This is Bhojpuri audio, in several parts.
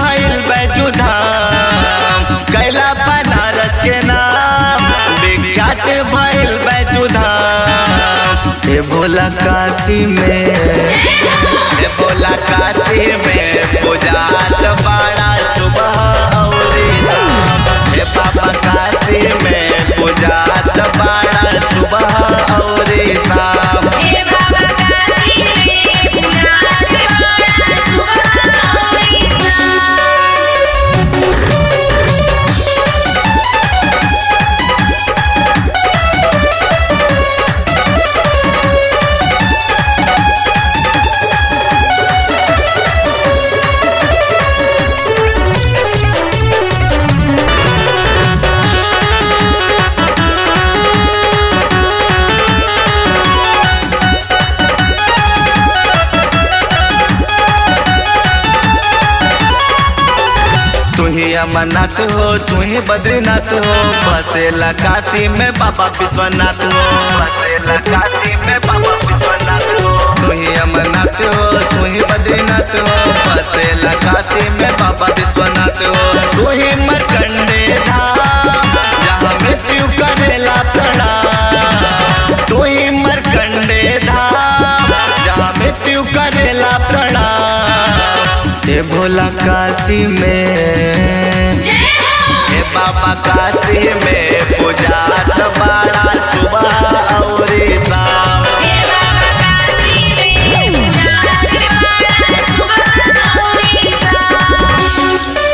भइल बैजुधाम कैला बनारस के नाम विख्यात भइल बैजुधाम हे भोला काशी में हे भोला काशी में पूजात बड़ा सुबह औरी शाम हे बाबा काशी में पूजात बड़ा सुबह औरी शाम हे बाबा काशी में पूजा बड़ा सुबह औरी शाम तू ही अमरनाथ हो तू ही बद्रीनाथ हो बसेला काशी में बाबा विश्वनाथ हो बसेला काशी में बाबा विश्वनाथ हो तू ही अमरनाथ हो तू ही बद्रीनाथ हो बसेला काशी में बाबा विश्वनाथ हो तू ही मरकंडे धाम जहाँ मृत्यु करेला प्रणाम तू ही मरकंडे धाम जहाँ मृत्यु करेला प्रणाम हे भोला काशी में जय हो हे बाबा काशी में पूजात बड़ा सुबह औरी शाम हे बाबा काशी में पूजा बड़ा सुबह औरी शाम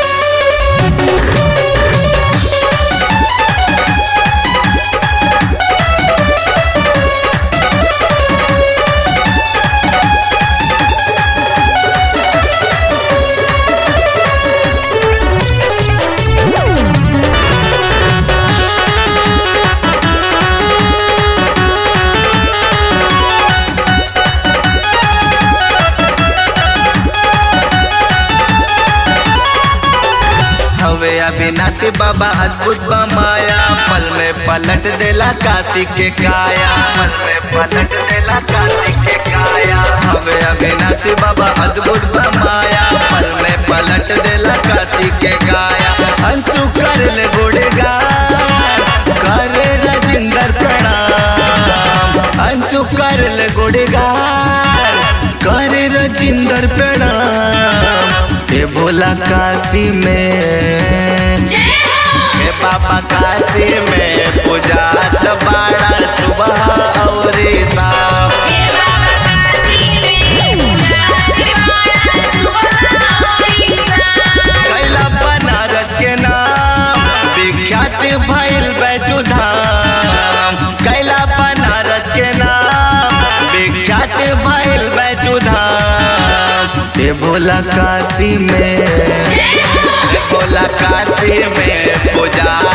हवे अविनाशी बाबा अद्भुत बा माया पल में पलट देला काशी के काया पल में पलट देला काशी के काया हवे अविनाशी बाबा अद्भुत बा माया पल में पलट देला काशी के काया अंशु कर ले गुड़गान करे राजिंदर प्रणाम अंशु कर ले गुड़गान करे राजिंदर प्रणाम हे भोला काशी में जय हो हे बाबा काशी में पूजात बड़ा सुबह औरी शाम हे बाबा काशी में पूजा बड़ा सुबह औरी शाम कैला बनारस के नाम विख्यात भइल बैजुधाम कैला बनारस के नाम विख्यात भइल बैजुधाम हे भोला काशी में जय हो हे भोला काशी में पूजा